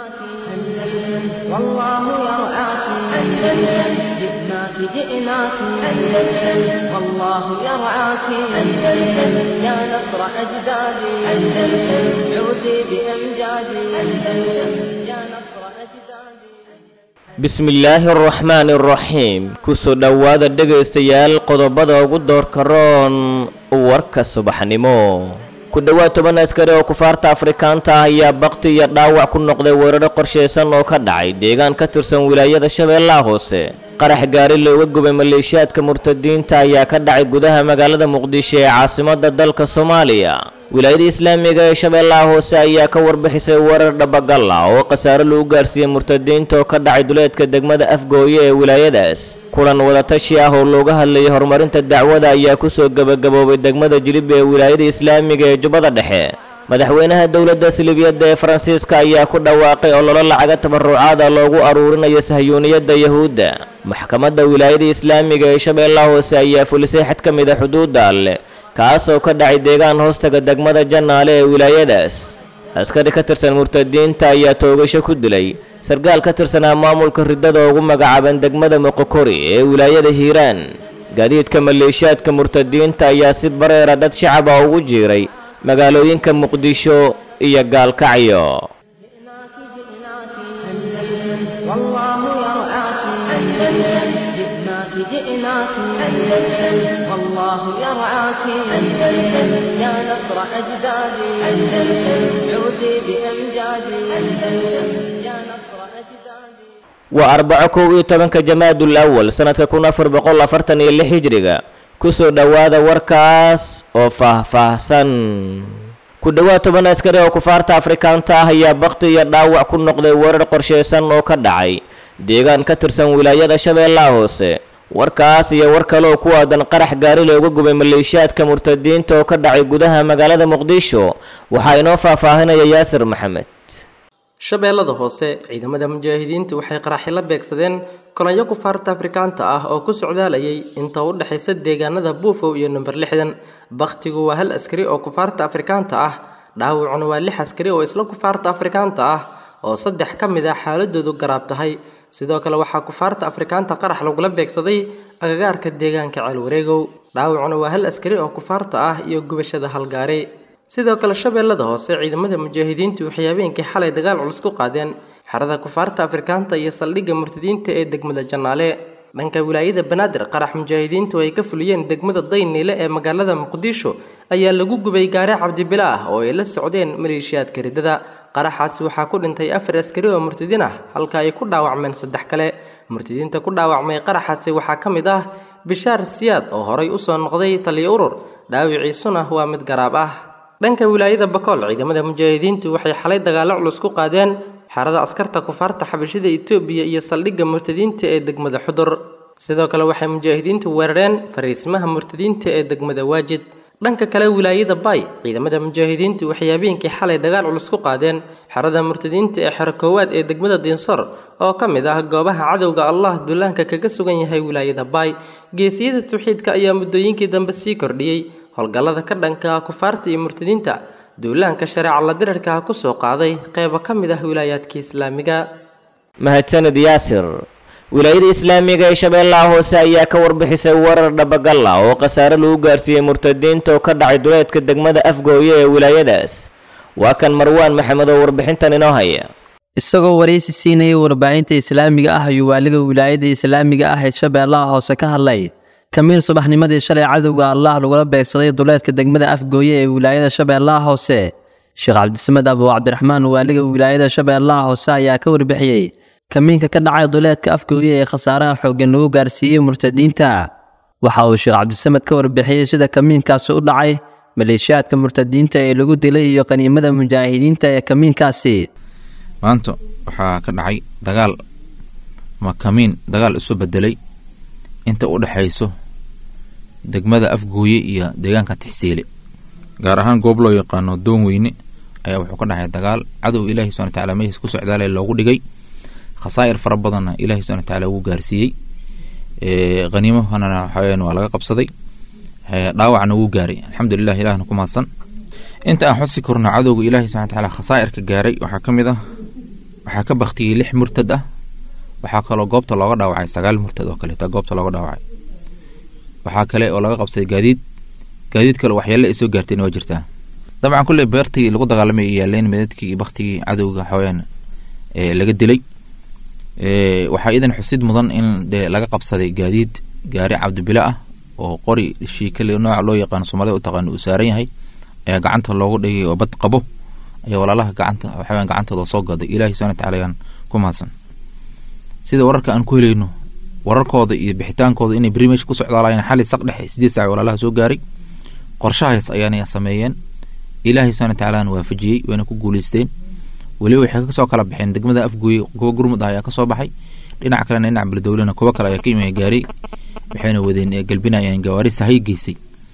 أندلسن والله يرعاك أندلسن جئناك جئناك أندلسن والله يرعاك أندلسن يا نصر أجدادي أندلسن عودي بأمجادي أندلسن يا نصر أجدادي bismillaahi araxmaani araxiim kusoo dhowaada dhegaystayaal qodobada ugu doorka roon warka subaxnimo ku dhowaad toban askari oo kufaarta afrikaanta ah ayaa bakti iyo dhaawac ku noqday weeraro qorshaysan oo ka dhacay deegaan ka tirsan wilaayada shabeellaha hoose qarax gaari looga gubay maleeshiyaadka murtadiinta ayaa ka dhacay gudaha magaalada muqdisho ee caasimadda dalka soomaaliya wilaayada islaamiga ee shabeellaha hoose ayaa ka warbixisay weerar dhabagal ah oo khasaare lagu gaarsiiyey murtadiinta oo ka dhacay duleedka degmada afgooye ee wilaayadaas kulan wadatashi ah oo looga hadlayay horumarinta dacwada ayaa kusoo gebagaboobay degmada jilib ee wilaayada islaamiga ee jubbada dhexe madaxweynaha dowladda silibiyadda ee faransiiska ayaa ku dhawaaqay ololo lacaga tabarucaada loogu aruurinayo sahyuuniyadda yahuudda maxkamadda wilaayada islaamiga ee shabeellaha hoose ayaa fulisay xad ka mid a xuduudda alleh kaasoo ka dhacay deegaan hoostaga degmada jannaale ee wilaayadaas askari ka tirsan murtadiinta ayaa toogasho ku dilay sarkaal ka tirsanaa maamulka riddada ugu magacaaban degmada moqokori ee wilaayada hiiraan gaadiidka maleeshiyaadka murtadiinta ayaa si bareera dad shacaba ugu jiiray magaalooyinka muqdisho iyo gaalkacyo جئناك جئناك أندلسن والله يرعاك أندلسن جئناك جئناك أندلسن والله يرعاك أندلسن يا نصر أجدادي أندلسن عودي بأمجادي أندلسن يا نصر أجدادي waa arbaco kow iyo tobanka jamaadul awal sanadka kun afar boqol afartan iyo lix hijriga kusoo dhowaada warkaas oo faahfaahsan ku dhowaad toban askari oo kufaarta afrikaanta ah ayaa bakti iyo dhaawac ku noqday weerar qorshaysan oo ka dhacay deegaan ka tirsan wilaayada shabeellaha hoose warkaas iyo war kale oo ku aadan qarax gaari looga gubay maleeshiyaadka murtadiinta oo ka dhacay gudaha magaalada muqdisho waxaa inoo faahfaahinaya yaasir maxamed shabeellada hoose ciidamada mujaahidiintu waxay qaraxi la beegsadeen kolonyo kufaarta afrikaanta ah oo ku socdaalayay inta u dhexaysa deegaanada buufow iyo number lixdan bakhtigu waa hal askari oo kufaarta afrikaanta ah dhaawacuna waa lix askari oo isla kufaarta afrikaanta ah oo saddex ka mid ah xaaladoodu garaab tahay sidoo kale waxaa kufaarta afrikaanta qarax lagula beegsaday agagaarka deegaanka ceelwareegow dhaawacuna waa hal askari oo kufaarta ah iyo gubashada halgaari sidoo kale shabeellada hoose ciidamada mujaahidiintu waxay habeenkii xalay dagaal culus ku qaadeen xerada kufaarta afrikaanta iyo saldhigga murtadiinta ee degmada jannaale dhanka wilaayada banaadir qarax mujaahidiintu ay ka fuliyeen degmada dayniile ee magaalada muqdisho ayaa lagu gubay gaari cabdibila ah oo ay la socdeen maleeshiyaadka riddada qaraxaasi waxaa ku dhintay afar askari oo murtadiin ah halka ay ku dhaawacmeen saddex kale murtadiinta ku dhaawacmay qaraxaasi waxaa ka mid ah bishaar siyaad oo horay usoo noqday taliyo urur dhaawiciisuna waa mid garaab ah dhanka wilaayada bakool ciidamada mujaahidiintu waxay xalay dagaallo culus ku qaadeen xerada askarta kufaarta xabashida itoobiya iyo saldhigga murtadiinta ee degmada xudur sidoo kale waxay mujaahidiintu weerareen fariismaha murtadiinta ee degmada waajid dhanka kale wilaayada bay ciidamada mujaahidiintu waxay habeenkii xalay dagaal culus ku qaadeen xerada murtadiinta ee xero koowaad ee degmada diinsor oo ka mid ah goobaha cadowga allah duulaanka kaga sugan yahay wilaayada bay geesiyada tawxiidka ayaa muddooyinkii dambe sii kordhiyey howlgallada ka dhanka kufaarta iyo murtadiinta duulaanka shareeca la dirarka ah kusoo qaaday qeybo ka mid ah wilaayaadka islaamiga mahadsanid yaasir wilaayada islaamiga ee shabeellaha hoose ayaa ka warbixisay weerar dhabagal ah oo khasaare lagu gaarsiiyey murtadiinta oo ka dhacay duleedka degmada afgooye ee wilaayadaas waa kan marwaan maxamed oo warbixintan inoo haya isagoo waraysi siinayay warbaahinta islaamiga ah ayuu waaliga wilaayada islaamiga ah ee shabeellaha hoose ka hadlay kamiil subaxnimadii shalay cadowga allah lagula beegsaday duleedka degmada afgooye ee wilaayada shabeellaha hoose sheekh cabdisamed abu cabdiraxmaan waaliga wilaayada shabeellaha hoose ayaa ka warbixiyey kamiinka ka dhacay duleedka afgooye ee khasaaraha xooggan lagu gaarsiiyey murtadiinta waxa uu sheekh cabdisamed ka warbixiyey sida kamiinkaasi u dhacay maleeshiyaadka murtadiinta ee lagu dilay iyo qaniimada mujaahidiinta ee kamiinkaasi maanta waxaa ka dhacay dagaal ama kamiin dagaal isu bedelay inta u dhexayso degmada afgooye iyo deegaanka tixsiile gaar ahaan goob loo yaqaano doon weyne ayaa wuxuu ka dhacay dagaal cadow ilaahi subana wataala meeshiis ku socdaalay loogu dhigay khasaa'ir fara badanna ilaahi subana wataala ugu gaarsiiyey haniimahana waxaweyaan waa laga qabsaday dhaawacna wuu gaaray alxamdulilah ilahna ku mahadsan inta aan xusi korno cadowga ilaahi subana wataala khasaa'irka gaaray waxaa ka mid ah waxaa ka baktiyey lix murtad ah waxaa kaloo goobta looga dhaawacay sagaal murtad oo kaleeta goobta looga dhaawacay waxaa kale oo laga qabsaday gaadiid gaadiid kale waxyaale ay soo gaartayna waa jirtaa dabcan kulley beertii lagu dagaalamay ay yaaleen meedadkii iyo baktigii cadowga xawayaan ee laga dilay waxaa iidan xusid mudan in dee laga qabsaday gaadiid gaari cabdibile ah oo qori shiikale nooca loo yaqaano soomaalida u taqaano uu saaran yahay ayaa gacanta loogu dhigay oo bad qabo ayaa walaalaha gacanta waxaweyaan gacantooda soo gaday ilahi subana wataala ayaan ku mahadsan sida wararka aan ku helayno wararkooda iyo bixitaankooda inay beri meesha ku socdaalayeen xali saq dhexe sideed saac walaalaha soo gaaray qorshahaas ayaana sameeyeen ilaahay subana wataalaana waafajiyey wayna ku guuleysteen weliba waxay kasoo kala baxeen degmada afgooye kuwa gurmud ah ayaa kasoo baxay dhinaca kalena dhinaca beledowlena kuwo kale ayaa ka imaya gaaray waxayna wadeen galbinayeen gawaari sahay geysay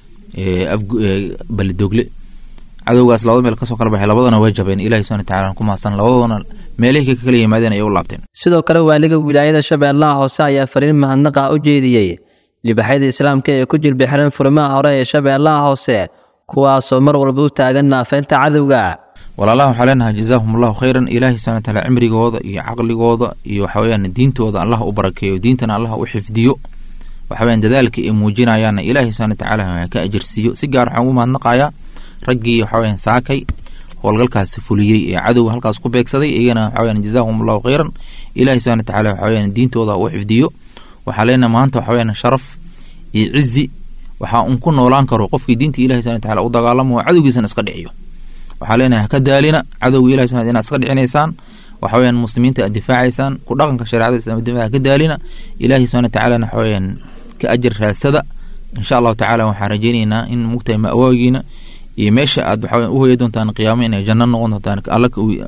beledogle cadowgaas labada meel kasoo kala baxay labadana way jabeen ilahi subana wataala ku mahadsan labadoodana meelihii ka kala yimaadeen ayay u laabteen sidoo kale waaliga wilaayada shabeellaha hoose ayaa fariin mahadnaqa u jeediyey libaxyada islaamka ee ku jilbi xiran furimaha hore ee shabeellaha hoose kuwaasoo mar walba u taagan naafeynta cadowga walaalaha waxaa leenahay jazaahum allahu khayran ilaahay subana wataala cimrigooda iyo caqligooda iyo waxaweyaan diintooda allah u barakeeyo diintana allah u xifdiyo waxaweyaan dadaalka ay muujinayaanna ilaahay subana watacaala ka ajirsiiyo si gaar waxaan ugu mahadnaqayaa raggii waxaweyaan saakay howlgalkaasi fuliyey ee cadowga halkaas ku beegsaday iyagana waxaweyaan jazaahum allahu khayran ilaahay subana watacaala waxaweyaan diintooda u xifdiyo waxaa leenahay maanta waxaweyaan sharaf iyo cizi waxaa un ku noolaan karo qofkii diinta ilahi subana wataala u dagaalamo oo cadowgiisana iska dhiciyo waxaa leenahay haka daalina cadowga ilahi subana inaad iska dhicinaysaan waxaweyaan muslimiinta aad difaacaysaan ku dhaqanka shareecada islamid haka daalina ilaahi subana watacaalana waxaweyaan ka ajar raasada insha allahu tacala waxaan rajeyneynaa in mugtahay ma'waagiina iyo meesha aad waxaa u hoya doontaan qiyaamo inay janno noqon doontaan alla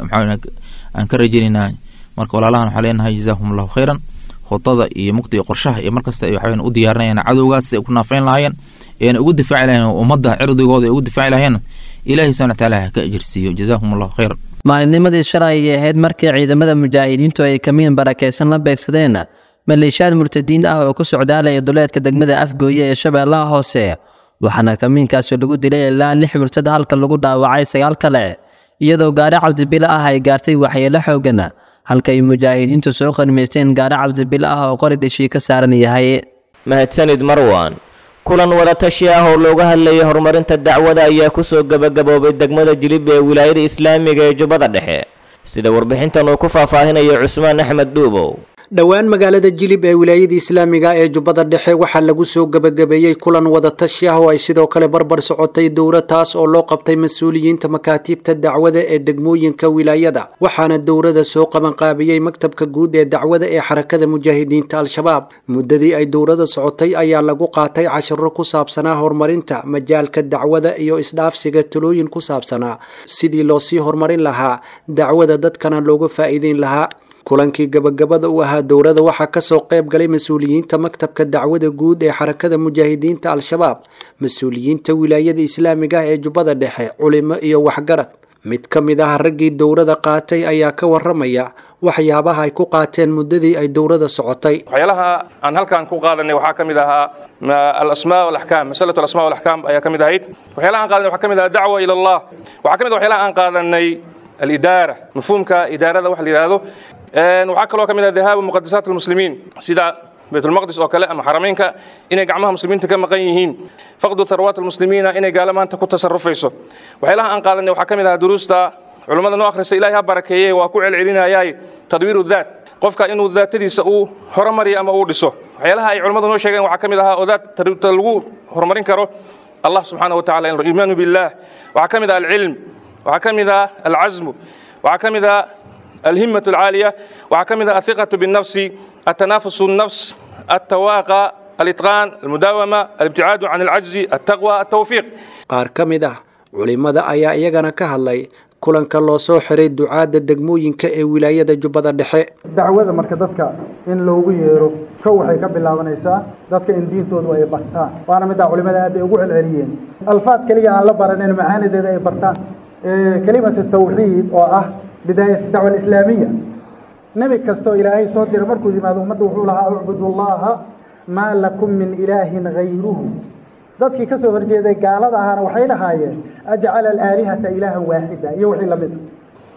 aan ka rajeyneynaa marka walaalahan waxaa leenahay jazaahum allahu khayran khudada iyo mugta iyo qorshaha iyo markasta ay waxaweyan u diyaarinayaan cadowgaas si ay ku naafeyn lahaayeen eena ugu difaaci lahayen ummadda cirdigooda ay ugu difaaci lahayeen ilaahay subana wataala ha ka ajirsiiyo jazaahum allahu khayran maalinnimadii shalay ayay ahayd markii ciidamada mujaahidiintu ay kamiin barakaysan la beegsadeen maleeshiyaad murtadiin ah oo ku socdaalaya duleedka degmada afgooye ee shabeellaha hoose waxaana kamiinkaasi lagu dilay ilaa lix murtad halka lagu dhaawacay sagaal kale iyadoo gaari cabdibile ah ay gaartay waxyeelo xoogan halka ay mujaahidiintu soo qanimaysteen gaari cabdibile ah oo qori dhishii ka saaran yahay mahadsanid marwan kulan wadatashi ah oo looga hadlayay horumarinta dacwada ayaa kusoo gebagaboobay degmada jilib ee wilaayada islaamiga ee jubbada dhexe sida warbixintan uu ku faahfaahinayo cusmaan axmed dhuubow dhowaan magaalada jilib ee wilaayada islaamiga ee jubbada dhexe waxaa lagu soo gebagabeeyey kulan wadatashi ah oo ay sidoo kale barbar socotay dowra taas oo loo qabtay mas-uuliyiinta makaatiibta dacwada ee degmooyinka wilaayada waxaana dowrada soo qabanqaabiyey maktabka guud ee dacwada ee xarakada mujaahidiinta al-shabaab muddadii ay dowrada socotay ayaa lagu qaatay cashiro ku saabsanaa horumarinta majaalka dacwada iyo isdhaafsiga talooyin ku saabsanaa sidii loo sii horumarin lahaa dacwada dadkana looga faa'iideyn lahaa kulankii gabagabada u ahaa dowrada waxaa kasoo qayb galay mas-uuliyiinta maktabka dacwada guud ee xarakada mujaahidiinta al-shabaab mas-uuliyiinta wilaayada islaamiga ah ee jubbada dhexe culimo iyo waxgarad mid ka mid ah raggii dowrada qaatay ayaa ka waramaya waxyaabaha ay ku qaateen muddadii ay dowrada socotay waxyaalaha aan halkan ku qaadanay waxaa ka mid ahaa alasmaa walaxkaam masalatu alasmaa walaxkaam ayaa ka mid ahayd waxyaalaha aan qaadanay waxaa ka mid ahaa dacwa ila allah waxaa ka mid ah waxyaalaha aan qaadanay alidaara mafhuumka idaarada waxa la yidhaahdo waxaa kaloo ka mid ah dahaabu muqadasaat almuslimiin sida baytulmaqdis oo kale ama xarameynka inay gacmaha muslimiinta ka maqan yihiin faqdu tharwaat almuslimiina inay gaalo maanta ku tasarufayso waxyaalaha aan qaadanay waxaa ka mid ah duruusta culummada noo akhrisa ilahay ha barakeeye waa ku celcelinayaay tadwiiru daat qofka inuu daatadiisa uu horumariyo ama uu dhiso waxyaalaha ay culummadu noo sheegeen waxaa ka mid ahaa oo daat lagu horumarin karo allah subxaanahu watacala iimaanu billah waxaa ka mid ah alcilm waxaa ka mid ah alcasmu waxaa ka mid ah الهمة العالية وعكمد الثقة بالنفس التنافس النفس التواقع الإتقان المداومة الابتعاد عن العجز التقوى التوفيق qaar ka mid ah culimada ayaa iyagana ka hadlay kulanka loo soo xiray ducaadda degmooyinka ee wilaayada jubbada dhexe dacwada marka dadka in loogu yeero kow waxay ka bilaabanaysaa dadka in diintoodu ay bartaan waana middaa culimada aad bay ugu celceliyeen alfaad keliya aan la baranin macaanideeda ay bartaan kelimatu tawxiid oo ah bidaayat dacwa alislaamiya nebi kastoo ilaahay soo diray markuu yimaado ummadda wuxuu lahaa ucbudu llaha maa lakum min ilaahin hayruhu dadkii ka soo horjeeday gaalada ahaana waxay lahaayeen ajcala alaalihata ilaahan waaxida iyo wixii lamid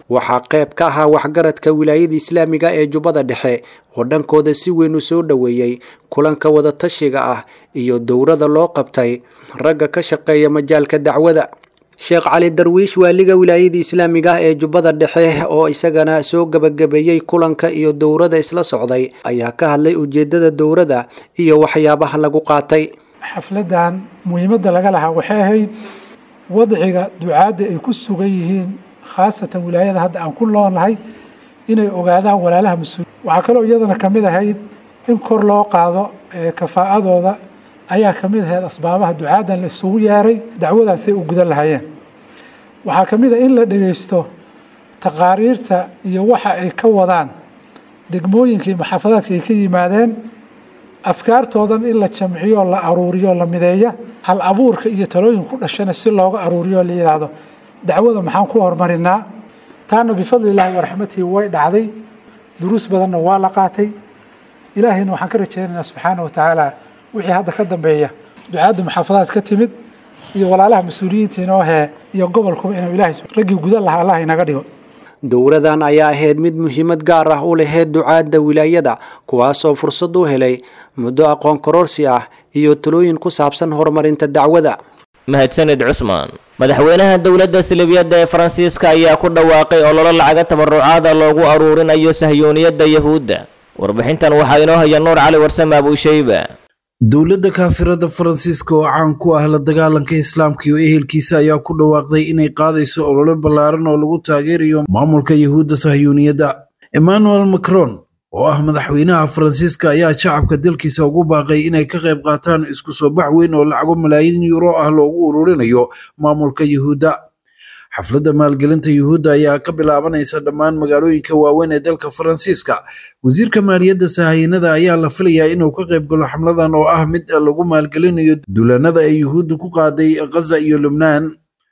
waxaa qayb ka ahaa waxgaradka wilaayada islaamiga ee jubbada dhexe oo dhankooda si weyn u soo dhoweeyey kulanka wadatashiga ah iyo dowrada loo qabtay ragga ka shaqeeya majaalka dacwada sheekh cali darwiish waaliga wilaayada islaamiga ah ee jubbada dhexe oo isagana soo gebagabeeyey kulanka iyo dowrada isla socday ayaa ka hadlay ujeedada dowrada iyo waxyaabaha lagu qaatay xafladan muhiimadda laga lahaa waxay ahayd wadciga ducaadda ay ku sugan yihiin khaasatan wilaayada hadda aan ku noolnahay inay ogaadaan walaalaha mas-uul waxaa kaloo iyadana kamid ahayd in kor loo qaado kafaa'adooda ayaa kamid ahayd asbaabaha ducaadan la isugu yeeray dacwadaasay u gudan lahaayeen waxaa kamid ah in la dhegeysto taqaariirta iyo waxa ay ka wadaan degmooyinkii maxaafadaadka ay ka yimaadeen afkaartoodan in la jamciyo la aruuriyo la mideeya hal abuurka iyo talooyin ku dhashana si looga aruuriyo la yidhaahdo dacwada maxaan ku horumarinaa taana bifadli illaahi waraxmatihi way dhacday duruus badanna waa la qaatay ilaahayna waxaan ka rajeynaynaa subxaana wa tacaala wixii hadda ka dambeeya ducaadda maxaafadaad ka timid iyo walaalaha mas-uuliyiinta inoo hee iyo gobolkuba inuu ilaahay raggii gudan lahaa allah inaga dhigo dowradan ayaa ahayd mid muhiimad gaar ah u laheyd ducaadda wilaayada kuwaasoo fursad u helay muddo aqoon kororsi ah iyo talooyin ku saabsan horumarinta dacwada mahadsanid cusmaan madaxweynaha dowladda silibiyadda ee faransiiska ayaa ku dhawaaqay ololo lacaga tabarucaada loogu aruurinayo sahyooniyadda yahuudda warbixintan waxaa inoo haya nuur cali warsame abuushayba dowladda kaafirada faransiiska oo caan ku ah la dagaalanka islaamka iyo ehelkiisa ayaa ku dhawaaqday inay qaadayso olole ballaaran oo lagu taageerayo maamulka yahuudda sahyuuniyadda emmanuel macron oo ah madaxweynaha faransiiska ayaa shacabka dalkiisa ugu baaqay inay ka qayb qaataan isku soo bax weyn oo lacago malaayiin yuuro ah loogu ururinayo maamulka yahuudda xafladda maalgelinta yuhuudda ayaa ka bilaabanaysa dhammaan magaalooyinka waaweyn ee dalka faransiiska wasiirka maaliyadda sahayanada ayaa la filayaa inuu ka qayb galo xamladan oo ah mid lagu maalgelinayo duulaanada ay yuhuudda ku qaaday khaza iyo lubnaan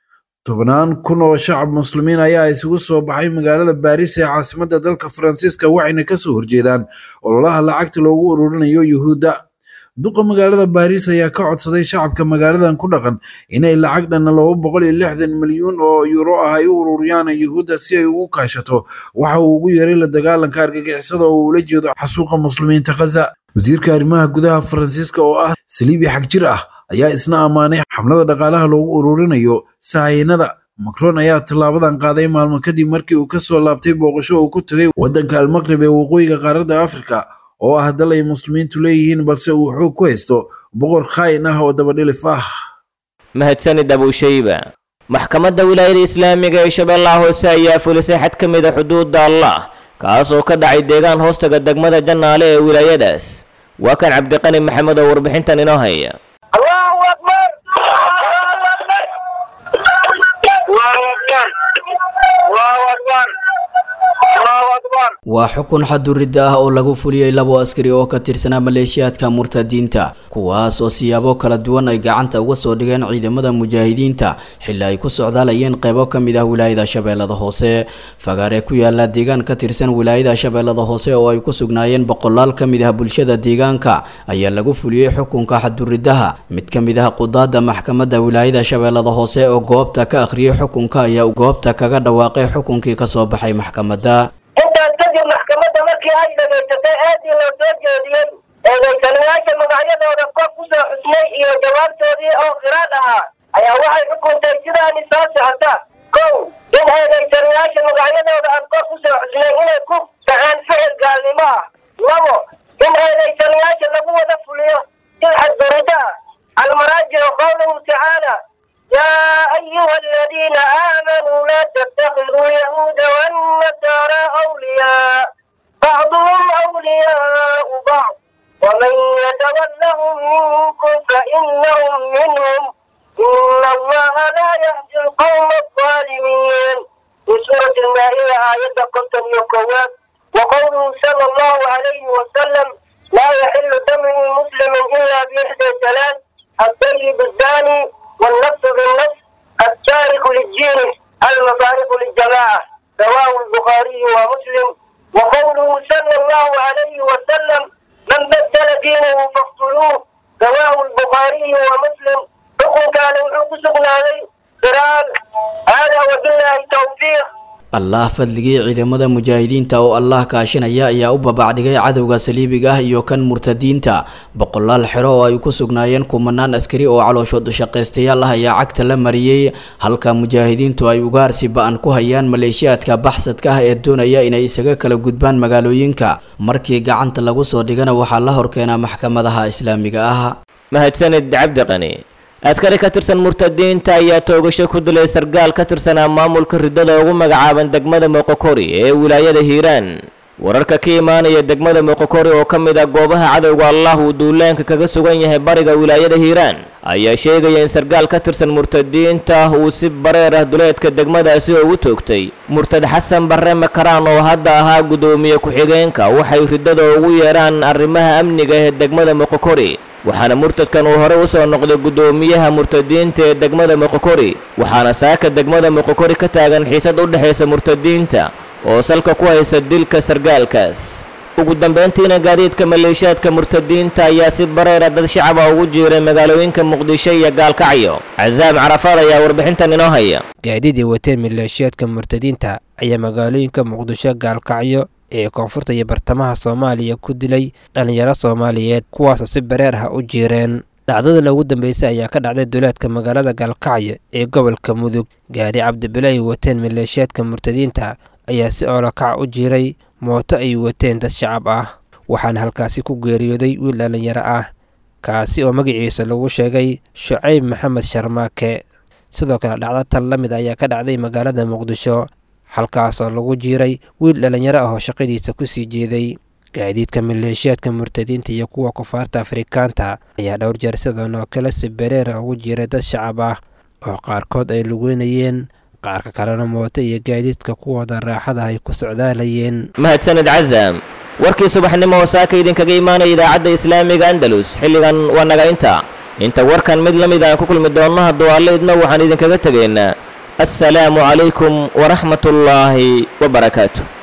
tobnaan kun oo shacab muslimiin ayaa isugu soo baxay magaalada baariis ee caasimadda dalka faransiiska waxayna kasoo horjeedaan ololaha lacagta loogu ururinayo yuhuudda duqa magaalada baariis ayaa ka codsaday shacabka magaaladan ku dhaqan inay lacag dhanna laba boqol iyo lixdan milyuun oo yuuro ah ay u ururiyaan yuhuudda si ay ugu kaashato waxa uu ugu yeeray la dagaalanka argagixisada oo ula jeedo xasuuqa muslimiinta khaza wasiirka arrimaha gudaha faransiiska oo ah saliibi xagjir ah ayaa isna ammaanay xamlada dhaqaalaha loogu ururinayo sahayanada macron ayaa tallaabadan qaaday maalmo kadib markii uu kasoo laabtay booqasho uu ku tagay waddanka almaqrib ee waqooyiga qaaradda afrika oo ah dal ay muslimiintu leeyihiin balse uu xoog ku haysto boqor khaayin ah oo dabadhilif ah mahadsanid abuushayba maxkamadda wilaayada islaamiga ee shabeellaha hoose ayaa fulisay xad ka mid a xuduudda allah kaas oo ka dhacay deegaan hoostaga degmada jannaale ee wilaayadaas waa kan cabdiqani maxamed oo warbixintan inoo haya allahu akbar allahu akbar allahu akbar allahu akbar allahu akbar waa xukun xaduridda ah oo lagu fuliyey labo askari oo ka tirsanaa maleeshiyaadka murtadiinta kuwaas oo siyaabo kala duwan ay gacanta uga soo dhigeen ciidamada mujaahidiinta xilli ay ku socdaalayeen qeybo ka mid ah wilaayada shabeellada hoose fagaare ku yaala deegaan ka tirsan wilaayada shabeellada hoose oo ay ku sugnaayeen boqolaal ka mid ah bulshada deegaanka ayaa lagu fuliyey xukunka xaduriddaha mid ka mid ah qudaada maxkamadda wilaayada shabeellada hoose oo goobta ka akhriyey xukunka ayaa goobta kaga dhawaaqay xukunkii kasoo baxay maxkamadda intaas kadib maxkamadda markii ay dhagaysatay aadii loo soo jeediyey eedaysanayaasha magacyadooda qof ku soo xusnay iyo jawaabtoodii oo khiraad ahaa ayaa waxay xukuntay sidaani soo socota kow in eedaysanayaasha magacyadooda aan qof ku soo xusnay inay ku dhaceen ficil gaalnimo ah labo in eedaysanayaasha lagu wada fuliyo sil xadgurido ah almaraajicu qowluhu tacaala يا أيها الذين آمنوا لا تتخذوا اليهود والنصارى أولياء بعضهم أولياء بعض ومن يتولهم منكم فإنهم منهم إن الله لا يهدي القوم الظالمين في سورة المائدة آية قتل يقوات وقوله صلى الله عليه وسلم لا يحل دم مسلم إلا بإحدى ثلاث الطيب الزاني والنفس بالنفس التارك للدين المفارق للجماعة رواه البخاري ومسلم وقوله صلى الله عليه وسلم من بدل دينه فاقتلوه رواه البخاري ومسلم حكم كان وحكم سبنا عليه قران هذا وبالله التوفيق allah fadligii ciidamada mujaahidiinta oo allah kaashinaya ayaa u babacdhigay cadowga saliibiga ah iyo kan murtadiinta boqolaal xero oo ay ku sugnaayeen kumanaan askari oo calooshood shaqaystayaal ah ayaa cagta la mariyey halka mujaahidiintu ay ugaarsi ba-an ku hayaan maleeshiyaadka baxsadka ah ee doonaya inay isaga kala gudbaan magaalooyinka markii gacanta lagu soo dhigana waxaa la horkeenaa maxkamadaha islaamiga ah mahadsanid cabdiqani askari ka tirsan murtadiinta ayaa toogasho ku dilay sargaal ka tirsanaa maamulka riddada ugu magacaaban degmada moqokori ee wilaayada hiiraan wararka ka imaanaya degmada moqokori oo ka mid ah goobaha cadowga allah uu duulaanka kaga sugan yahay bariga wilaayada hiiraan ayaa sheegaya in sargaal ka tirsan murtadiinta uu si bareer ah duleedka degmadaasi ugu toogtay murtad xasan barre makaraan oo hadda ahaa guddoomiye ku-xigeenka waxay riddada ugu yeeraan arrimaha amniga ee degmada moqokori waxaana murtadkan uu hore u soo noqday guddoomiyaha murtadiinta ee degmada moqokori waxaana saaka degmada moqokori ka taagan xiisad u dhexaysa murtadiinta oo salka ku haysa dilka sargaalkaas ugu dambayntiina gaadiidka maleeshiyaadka murtadiinta ayaa si bareera dad shacaba ugu jiiray magaalooyinka muqdisho iyo gaalkacyo casaam carafaad ayaa warbixintan inoo haya gaadiidii wateen maleeshiyaadka murtadiinta ayaa magaalooyinka muqdisho gaalkacyo ee koonfurta iyo bartamaha soomaaliya ku dilay dhallinyaro soomaaliyeed kuwaasoo si bareer ah u jiireen dhacdadan ugu dambeysay ayaa ka dhacday duleedka magaalada gaalkacyo ee gobolka mudug gaari cabdibile ay wateen maleeshiyaadka murtadiinta ayaa si oolokac u jiiray mooto ay wateen dad shacab ah waxaana halkaasi ku geeriyooday wiil dhallinyaro ah kaasi oo magaciisa lagu sheegay shucayb maxamed sharmaake sidoo kale dhacdo tan la mid ayaa ka dhacday magaalada muqdisho halkaasoo lagu jiiray wiil dhallinyaro ah oo shaqadiisa kusii jeeday gaadiidka maleeshiyaadka murtadiinta iyo kuwa kufaarta afrikaanta ayaa dhowr jeer sidan oo kale si bereera ugu jiiray dad shacab ah oo qaarkood ay lugeynayeen qaarka kalena mooto iyo gaadiidka kuwooda raaxada ay ku socdaalayeen mahadsanid casaam warkii subaxnimo oo saaka idinkaga imaanaya idaacadda islaamiga andalus xilligan waa naga inta inta warkan mid la mid aan ku kulmi doonno hadduu alle idna waxaan idinkaga tegaynaa assalaamu calaykum waraxmatullaahi wabarakaatu